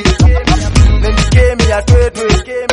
Nendike mia twetwe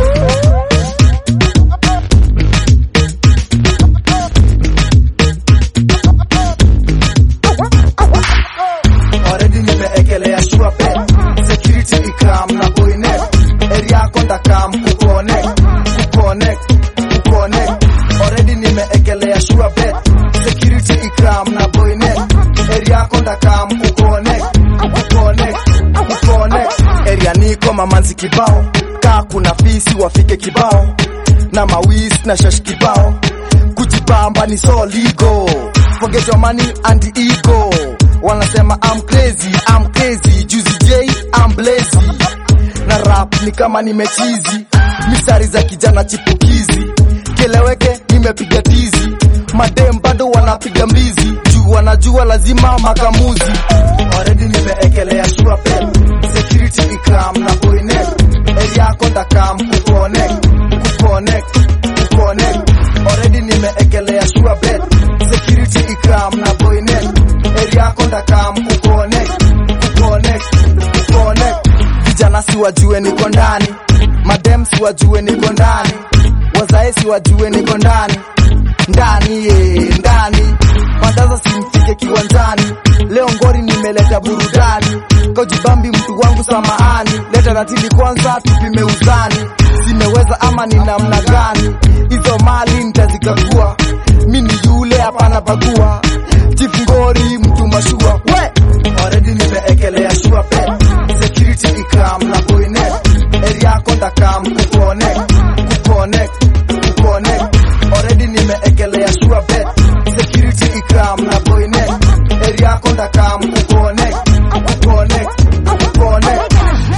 Already nimeekelea sure bet Security ikam na boynet Area konda kam kuconnect Kuconnect Kuconnect Already nimeekelea sure bet Security ikam na boynet Area konda kam kuconnect Kuconnect Kuconnect Area niko mamanzi kibao Kaa kuna fisi wafike kibao Na mawis na shash kibao Kujibamba ni so legal Forget your money and ego Wanasema I'm crazy, I'm crazy Juicy J, I'm lazy Na rap ni kama nimechizi Misari za kijana chipukizi Keleweke nimepiga tizi Madem bado wanapiga mbizi Juu wanajua lazima makamuzi Already nimeekelea sure pen Security ikam na boynet Area konda kam kuconnect Kuconnect Kuconnect Already nimeekelea sure bet Security ikam na boynet Area konda kam kuconnect Kuconnect Kuconnect Vijana si wajue niko ndani Madem si wajue niko ndani Wazae si wajue niko ndani ndani ye ndani Mandaza simfike kiwanjani Leo ngori nimeleta burudani Kojibambi mtu wangu samahani Leta ratili kwanza tupime uzani Zimeweza ama ni namna gani Hizo mali nitazikagua Mi ni yule hapana bagua Chief ngori mtu mashua We Already nimeekelea sure bet Security ikam na boynet Area konda kam kuconnect Kuconnect Kuconnect Already nimeekelea sure bet Security ikam na boynet Area konda kam kuconnect Kuconnect Kuconnect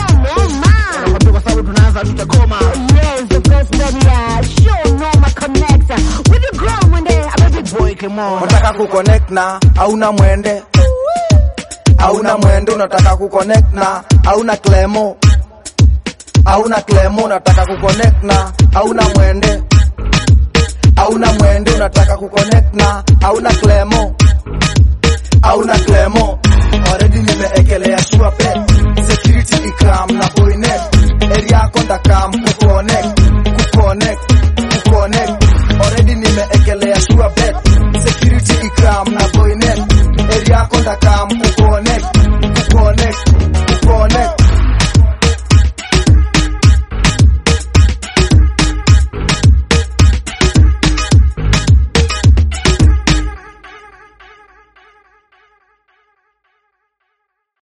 Kwa sababu tunaanza tutakoma. Yes, the best baby, yeah. Show no my connector. With the ground one day, I'm a big boy. Come on. unataka kuconnect na hauna mwende hauna mwende unataka kuconnect na hauna klemo hauna klemo unataka kuconnect na hauna mwende hauna mwende unataka kuconnect na hauna klemo hauna klemo already nimeekelea sure bet security